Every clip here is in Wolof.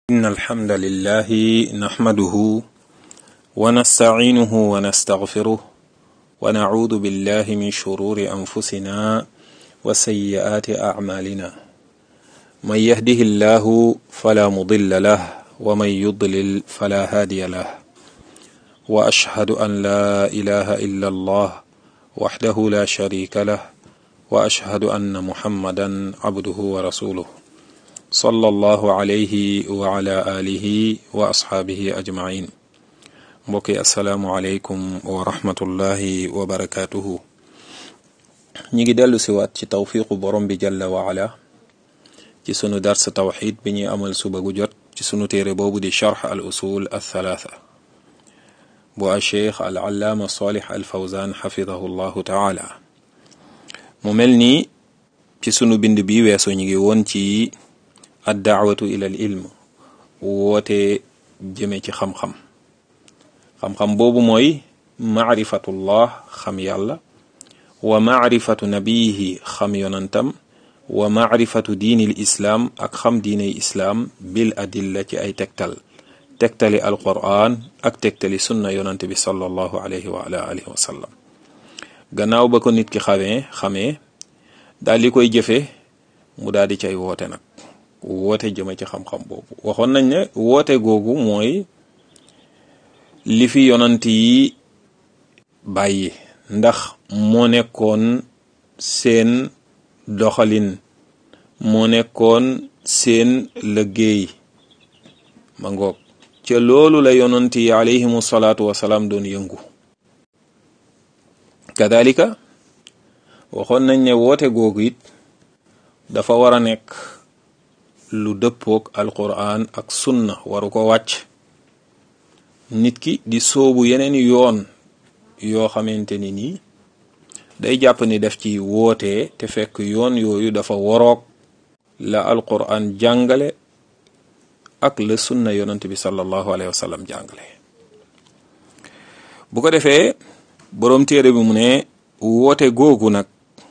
إن الحمد لله نحمده ونستعينه ونستغفره ونعوذ بالله من شرور أنفسنا وسيئات أعمالنا من يهده الله فلا مضل له ومن يضلل فلا هادي له وأشهد أن لا إله إلا الله وحده لا شريك له وأشهد أن محمدا عبده ورسوله صلى الله عليه وعلى آله وأصحابه أجمعين mbokki asalaamualeykum wa rahmatullahi wa barakaatuhu ñi ngi dellu siwaat ci tawfiqu borom bi jalla wa ala ci sunu dars tawxid bi ñuy amal suba gu jot ci sunu téere boobu di charx al usul al thalaatha bu a cheikh al allaama salih al fawzan xafidahu llahu taala mu mel ni ci sunu bind bi weesu ñu ngi woon ci ad daawatu ila al ilm woote jëme ci xam-xam xam-xam boobu mooy maarifatullah xam yàlla wa maarifatu nabiyihi xam yonantam wa maarifatu diinil islaam ak xam diiney islaam bil adilla ci ay tegtal tegtali alquran ak tegtali sunna yonante bi sallallahu alayhi wa ala alihi wa sallam gannaaw ba ko nit ki xamee xamee daal di koy jëfe mu daal di cay woote nag woote jëme ci xam-xam boobu waxoon nañ ne woote googu mooy li fi yonant yi bàyyi ndax moo nekkoon seen doxalin moo nekkoon seen liggéey ma ngoog ca loolu la yonant yi alayhimu salaatu wasalaam doon yëngu kadalika waxoon nañ ne woote googu it dafa war a nekk lu dëppook alquran ak sunna waru ko wàcc nit ki di soobu yeneen yoon yoo xamante ni nii day jàpp ni def ci wootee te fekk yoon yooyu dafa waroog la alquran jàngale ak la sunna yonent bi sallallahu alayhi wa sallam jàngale bu ko defee boroom téere bi mu ne woote googu nag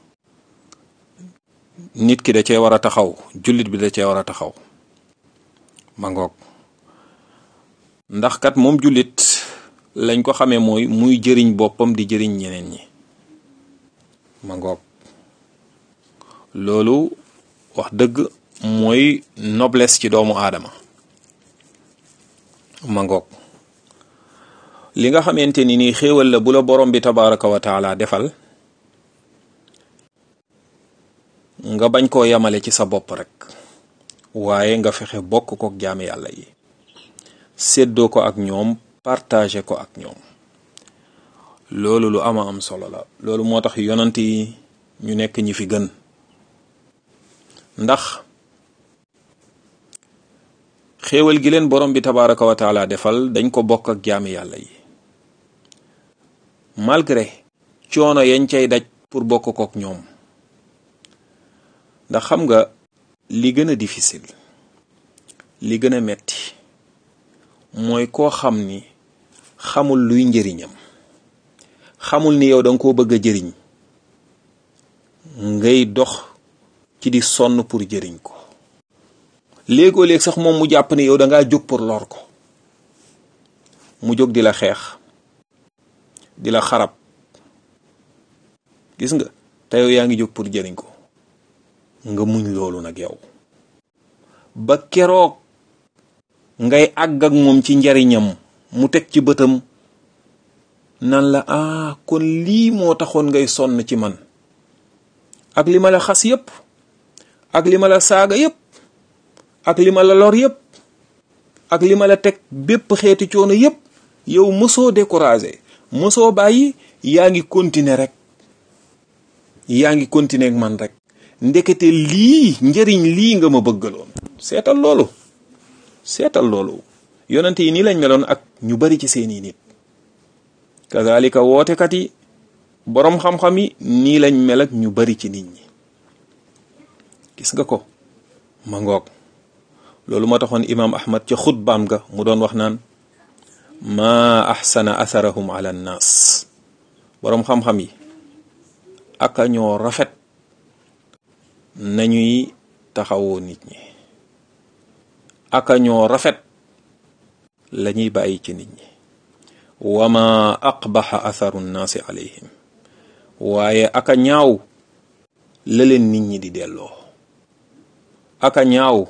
nit ki da cee war a taxaw jullit bi da cee war a taxaw ma ngoog ndax kat moom jullit lañ ko xamee mooy muy jëriñ boppam di jëriñ ñeneen ñi ma ngoog loolu wax dëgg mooy noblesse ci doomu aadama ma ngoog li nga xamante ni nii xéewal la bu la borom bi tabaraka wa taala defal nga bañ koo yamale ci sa bopp rek waaye nga fexe bokk kook jaami yàlla yi séddoo ko ak ñoom partagé ko ak ñoom loolu lu ama am solo la loolu moo tax yonant yi ñu nekk ñi fi gën ndax xéewal gi leen borom bi tabaraka wa taala defal dañ ko bokk ak jaami yàlla yi malgré coono yañ cay daj pour bokk kook ñoom ndax xam nga li gën a difficile li gën a metti mooy koo xam ni xamul luy njëriñam xamul ni yow danga koo bëgg a jëriñ ngay dox ci di sonn pour jëriñ ko léegoo léeg sax moom mu jàpp ni yow dangaa jóg pour lor ko mu jóg di la xeex di la xarab gis nga te yow yaa ngi jóg pour jëriñ ko nga muñ loolu nag yow ba keroog ngay àgg ak moom ci njariñam mu teg ci bëtam nan la ah kon lii moo taxoon ngay sonn ci man ak li ma la xas yépp ak li ma la saaga yépp ak li ma la lor yépp ak li ma la teg bépp xeeti coono yépp yow mësoo découragé mësoo bàyyi yaa ngi continuer rek yaa ngi continuer ak man rek ndekete lii njëriñ lii nga ma bëggaloon seetal loolu seetal loolu yonent yi nii lañ meloon ak ñu bari ci seeni nit kazalika wootekat yi boroom xam-xam yi nii lañ mel ak ñu bari ci nit ñi gis nga ko ma ngoog loolu moo taxoon imaam ahmad ca xutbaam ga mu doon wax naan maa axsana atharahum ala nnaas boroom xam-xam yi aka ñoo rafet nañuy taxawoo nit ñi aka ñoo rafet la ñuy bàyyi ci nit ñi wa ma aqbaxa atharu nnaasi alayhim waaye aka ñaaw la leen nit ñi di delloo aka ñaaw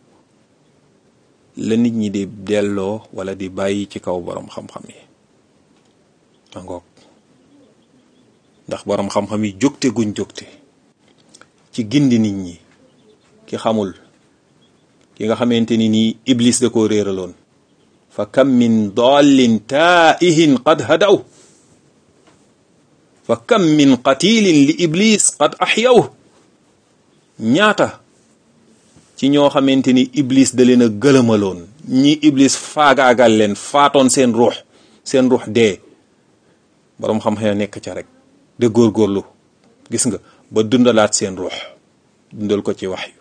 la nit ñi di delloo wala di bàyyi ci kaw boroom xam-xam yi ma ngoog ndax boroom xam-xam yi jógte guñ jógte ci gindi nit ñi ki xamul ki nga xamante ni nii iblis da koo réeraloon fa kam min dallin taa'ihin qad hadaw fa kam min qatilin li iblis qad axyaw ñaata ci ñoo xamante ni iblis da leen a gëlëmaloon ñi iblis faagaagal leen faatoon seen ruux seen ruux dee boroom xam-xam nekk ca rek de góorgóorlu gis nga ba dundalaat seen ruux dundal ko ci wax yu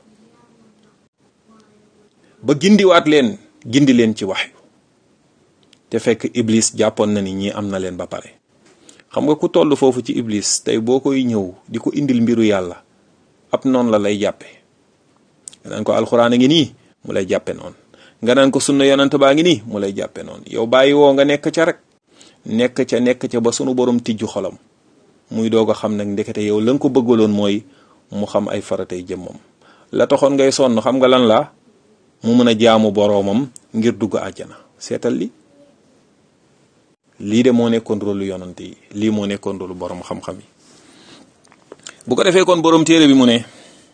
ba gindiwaat leen gindi leen ci wax yu te fekk iblis jàppoon na ni ñii am na leen ba pare xam nga ku toll foofu ci iblis tey boo koy ñëw di ko indil mbiru yàlla ab noonu la lay jàppe nga naan ko alxuraan a ngi nii mu lay jàppe noonu nga naan ko sunna yonent baa ngi nii mu lay jàppe noonu yow bàyyi woo nga nekk ca rek nekk ca nekk ca ba sunu borom tijju xolam muy doog a xam nag ndekete yow la nga ko bëggaloon mooy mu xam ay faratay jëmmam la taxoon ngay sonn xam nga lan la mu mën a jaamu boroomam ngir dugg àjjana seetal li lii de moo nekkoon rôlu yonante yi lii moo nekkoon rôlu borom xam-xam yi bu ko defee kon borom téere bi mu ne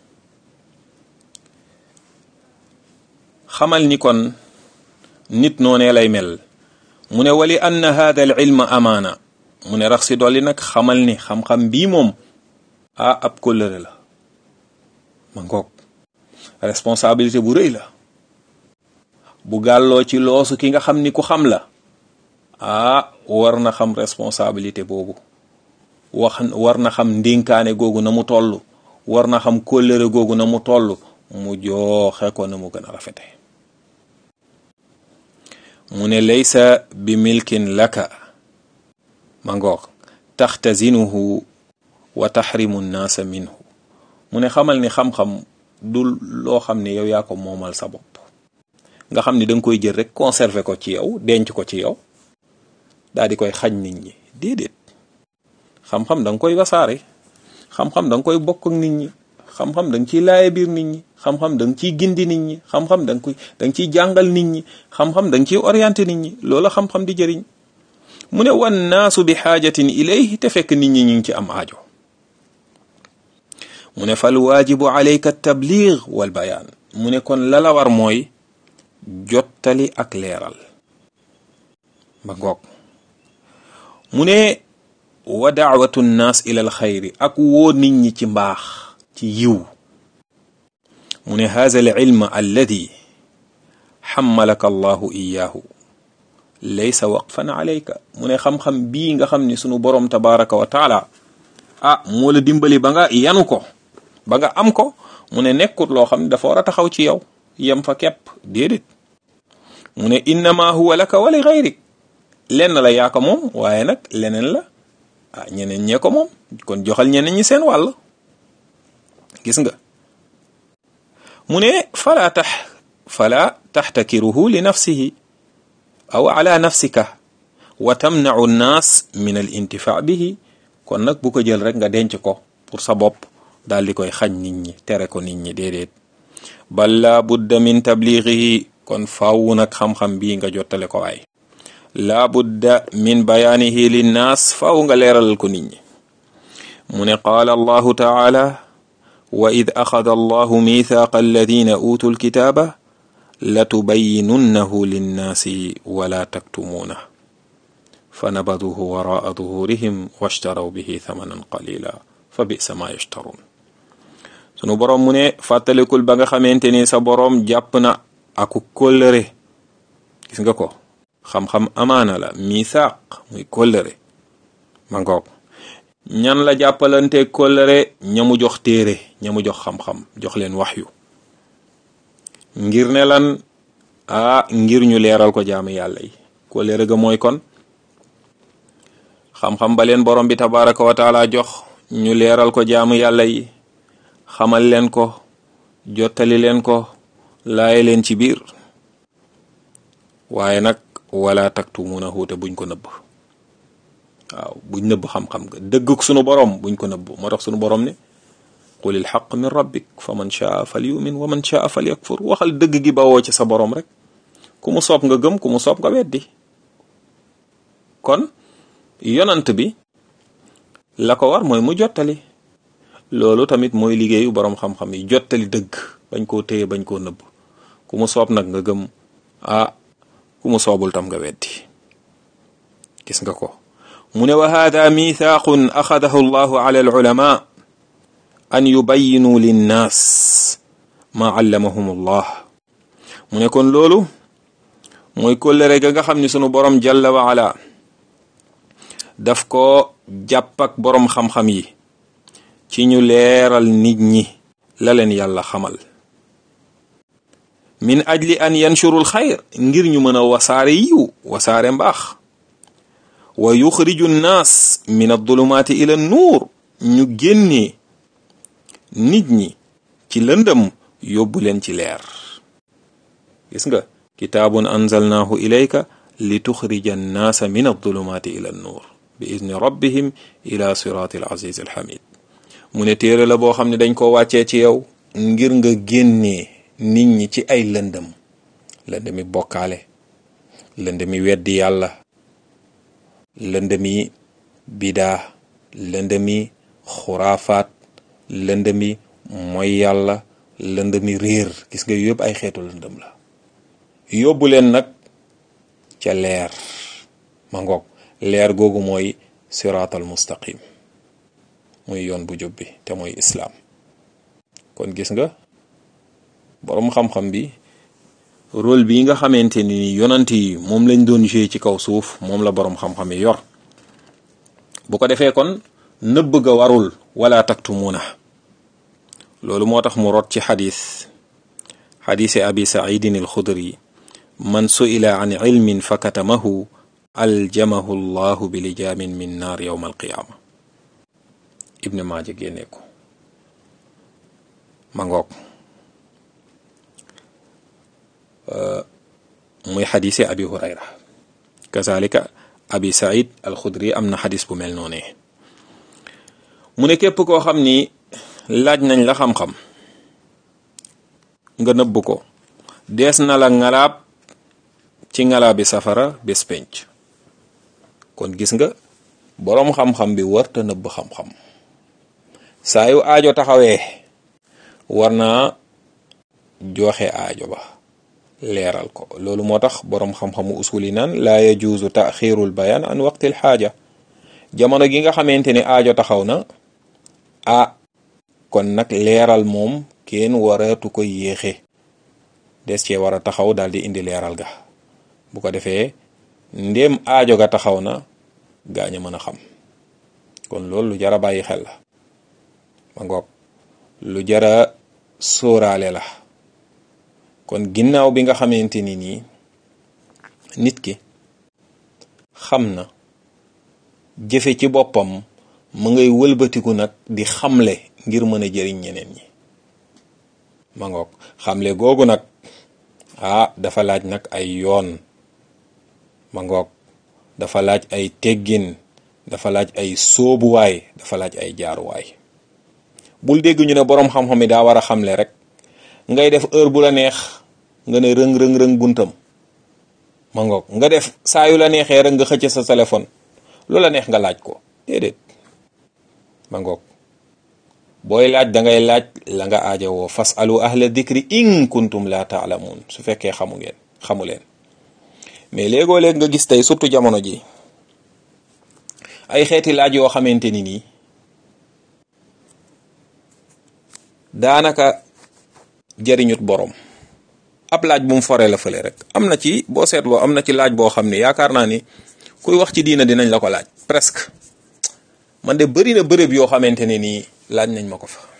xamal ni kon nit noonee lay mel mu ne wali anna hada al ilma amaana mu ne rax si dolli nag xamal ni xam-xam bii moom ah ab kóllëre la ma ngoog responsabilité bu rëy la bu gàlloo ci loosu ki nga xam ni ku xam la ah war na xam responsabilité boobu wax war na xam ndénkaane googu na mu toll war na xam kóllëre googu na mu toll mu jooxe ko na mu gën a rafete mu ne laysa bi milkin laka ma ngoog taxtazinuhu wa taxrimu nnaasa minhu mu ne xamal ni xam-xam du loo xam ne yow yaa ko moomal sa bopp nga xam ni da nga koy jël rek conserver ko ci yow denc ko ci yow daal di koy xañ nit ñi déedéet xam-xam da nga koy wasaare xam-xam da nga koy bokk ak nit ñi xam-xam da nga ciy laaye biir nit ñi xam-xam da nga ciy gindi nit ñi xam-xam da nga koy da nga ciy jàngal nit ñi xam-xam da nga ciy orienté nit ñi loola xam-xam di jëriñ mu ne wan naasu bi xaajatin ilayhi te fekk nit ñi ñu ngi ci am aajo mu ne fal waajibu alayka tabliig wal bayaan mu ne kon la la war mooy jottali ak leeral ba ngoog mu ne wa daawatu nnaas ila al xayri ak woo nit ñi ci mbaax ci yiw mu ne haza al ilma alladi xammalaka allahu iyaahu laysa waqfan alayka mu ne xam-xam bii nga xam ni sunu borom tabaraka wa taala ah moo la dimbali ba nga yanu ko ba nga am ko mu ne nekkut loo xam ne dafa war a taxaw ci yow yem fa kepp déedéet mu ne innama huwa laka wa li gayrik lenn la yaa ko moom waaye nag leneen la ah ñeneen ñee ko moom kon joxal ñeneen ñi seen wàll gis nga mu ne fala tax fala taxtakiruhu li nafsihi aw ala nafsika wa tamnau nnaas min al intifaa bihi kon nag bu ko jël rek nga denc ko pour sa bopp daal di koy xañ nit ñi tere ko nit ñi déedéet bal laa budda min tabligihi kon faaw nag xam-xam bii nga jottale ko waay laa budda min bayaanihi linnaas faaw nga leeralal ko nit ñi mu ne qaala allahu taala wa id axada allahu mithaqa alladina utu lkitaaba latubayyinunnahu linnaasi wala taktumuuna fa nabaduhu waraa duhurihim washtaraw bihi thamanan qalila fa bisa ma yashtaruun sunu boroom mu ne fàttalikul ba nga xamante ni sa boroom jàpp na aku kóllëre gis nga ko xam-xam amaana la misaaq muy kóllëre ma ngoog ñan la jàppalante kóllëre ñamu jox téere ñamu jox xam-xam jox leen waxyu ngir ne lan ah ngir ñu leeral ko jaamu yàlla yi kóllëre ga mooy kon xam-xam ba leen borom bi tabaraka wa taala jox ñu leeral ko jaamu yàlla yi xamal leen ko jottali leen ko laaye leen ci biir waaye nag wala taktumuunahu te buñ ko nëbb waaw buñ nëbb xam-xam nga dëgg sunu borom buñ ko nëbb moo tax sunu borom ne qulil xaq min rabbik fa man shaa fal yumin wa man shaa fal yakfur waxal dëgg gi bawoo ci sa borom rek ku mu soob nga gëm ku mu soob nga weddi kon yonant bi la ko war mooy mu jottali loolu tamit mooy liggéeyu boroom xam-xam yi jottali dëgg bañ koo téye bañ koo nëbb ku mu soob nag nga gëm ah ku mu soobul tam nga weddi gis nga ko mu ne wa hada mithaqun axadahu allahu ala alulama an yubayinu linnaas ma allamahum allah mu ne kon loolu mooy kóllëre ga nga xam ni sunu borom jalla wa ala daf ko jàpp ak boroom xam-xam yi ci ñu leeral nit ñi la leen yàlla xamal min ajli an yanshurul xayr ngir ñu mën a wasaare yiw wasaare mbaax wa yuxriju nnaas min adulumaati ila nuur ñu génnee nit ñi ci lëndëm yóbbu leen ci leer gis nga kitaabun anzalnaahu ilayka li tuxrija annaasa min adulumaati ila nuur bi izni rabbihim ila siraati al aziz al hamid mu ne téere la boo xam ne dañ ko wàccee ci yow ngir nga génnee nit ñi ci ay lëndëm lëndëmi bokkaale lëndëmi weddi yàlla lëndëmi bidaa lëndëmi xuraafaat lëndëmi mooy yàlla lëndëmi réer gis nga yëpp ay xeetu lëndëm la yóbbu leen nag ca leer ma ngoog leer googu mooy siraatal mustaqim muy yoon bu jub bi te mooy islaam kon gis nga boroom xam-xam bi rôle bi nga xamante ni yonant yi moom lañ doon joué ci kaw suuf moom la boroom xam-xam yi yor bu ko defee kon nëbb ga warul wala taktumuuna loolu moo tax mu rot ci xadis xadisi abi saidin alxudri man suila an ilmin fa katamahu aljamahu llahu bi lijaamin min naar yowma alqiyaama ibne maaja génne ko ma ngoog muy xadise abi hurayra kazalika abi said alxudri am na xadis bu mel noonee mu ne képp koo xam ni laaj nañ la xam-xam nga nëbb ko dees na la ngalaab ci ngalaabi safara bés penc kon gis nga boroom xam-xam bi warta nëbb xam-xam saa yu aajo taxawee war naa joxe aajo ba leeral ko loolu moo tax boroom xam-xamu usul yi naan laa yajuuzu taxirul bayaan an waqtil xaaja jamono gi nga xamante ni aajo taxaw na ah kon nag leeral moom kenn waratu ko yéexe des cee war a taxaw daal di indi leeral ga bu ko defee ndéem aajo ga taxaw na gaañ a mën a xam kon loolu lu jara bàyyi xel la ma ngoog lu jara sóoraale la kon ginnaaw bi nga xamante ni nii nit ki xam na jëfe ci boppam mu ngay wëlbatiku nag di xamle ngir mën a jëriñ ñeneen ñi ma ngoog xamle googu nag ah dafa laaj nag ay yoon ma ngoog dafa laaj ay teggin dafa laaj ay sóobuwaay dafa laaj ay jaaruwaay bul dégg ñu ne boroom xam-xam yi daa war a xamle rek ngay def heure bu la neex nga ne rëng rëng rëng buntam ma ngoog nga def saa yu la neexee rek nga xëcc sa téléphone lu la neex nga laaj ko déedéet ma ngoog booy laaj da ngay laaj la nga aajowoo fas alu ahla dikri in kuntum la taalamuun su fekkee xamu ngeen xamu leen mais léegoo léeg nga gis tey surtout jamono ji ay xeeti laaj yoo xamante ni nii daanaka jëriñut borom ab laaj bu mu foree la fële rek am na ci boo seetloo am na ci laaj boo xam ne yaakaar naa ni kuy wax ci diina dinañ la ko laaj presque man de bëri na bërëb yoo xamante ne nii laaj nañ ma ko fa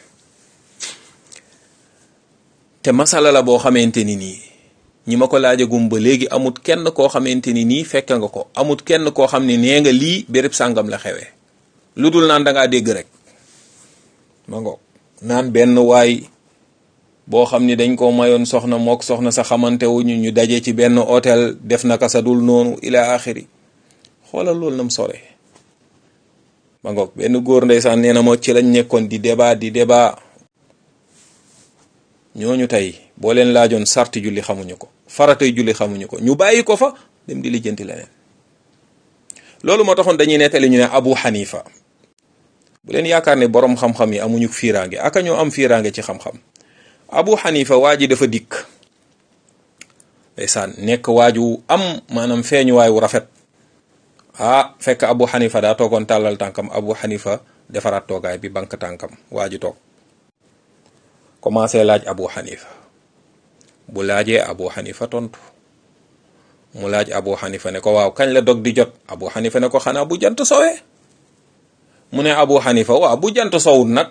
te masala la boo xamante ni nii ñi ma ko laajagum ba léegi amut kenn koo xamante ni nii fekk nga ko amut kenn koo xam ne nee nga lii béréb sàngam la xewee lu dul naan da ngaa dégg rek ma ngoog naan benn waay boo xam ni dañ ko mayoon soxna mook soxna sa xamante wuñu ñu daje ci benn hôtel def naka sa dul noonu ila axiri xoolal loolu nam sore ba ngoog benn góor ndeysaan nee na moo ci lañ nekkoon di débat di débat ñooñu tey boo leen laajoon sarti julli xamuñu ko faratay julli xamuñu ko ñu bàyyi ko fa dem di lijjanti leneen loolu moo taxoon dañuy nettali ñu ne Abu Hanifa bu leen yaakaar ne borom xam-xam yi amuñu fiiraange aka ñoo am fiiraange ci xam-xam Abu Hanifa waa ji dafa dikk ndeysaan nekk waaju am maanaam feeñuwaay wu rafet ah fekk Abu Hanifa daa toogoon tàllal tànkam Abu Hanifa defaraat toogaay bi bank tànkam waa ji toog commencé laaj Abu Hanifa bu laajee Abu Hanifa tontu mu laaj Abu Hanifa ne ko waaw kañ la dog di jot Abu Hanifa ne ko xanaa bu jant sowee mu ne Abu Hanifa waaw bu jant sowut nag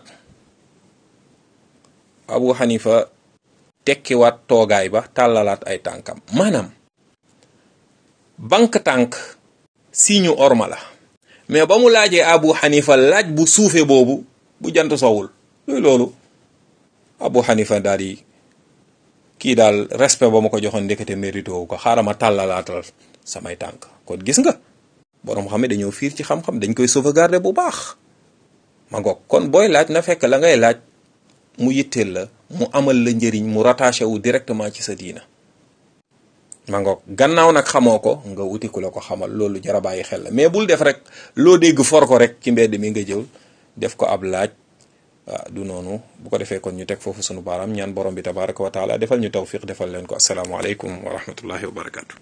Abu Hanifa tekkiwaat toogaay ba tàllalaat ay tànkam maanaam bank tànk signe orma la mais ba mu laajee Abu Hanifa laaj bu suufe boobu bu jant sowul luy loolu Abu Hanifa daal di kii daal respect ba ma ko joxoon ndekete mérité wu ko xaaral ma tàllalaatal samay tànk kon gis nga boroom xam ne dañoo fiir ci xam-xam dañ koy sauvegarder bu baax ma ngoog kon booy laaj na fekk la ngay laaj mu yitteel la mu amal la njëriñ mu rattaché wu directement ci sa diina ma ngoog gannaaw nag xamoo ko nga wuti ku la ko xamal loolu jar a bàyyi xel la mais bul def rek loo dégg for ko rek ci mbedd mi nga jël def ko ab laaj waaw du noonu bu ko defee kon ñu teg foofu sunu baaraam ñaan borom bi tabaraka wa taala defal ñu tawfiq defal leen ko asalaamaaleykum wa rahmatullahi wa barakatu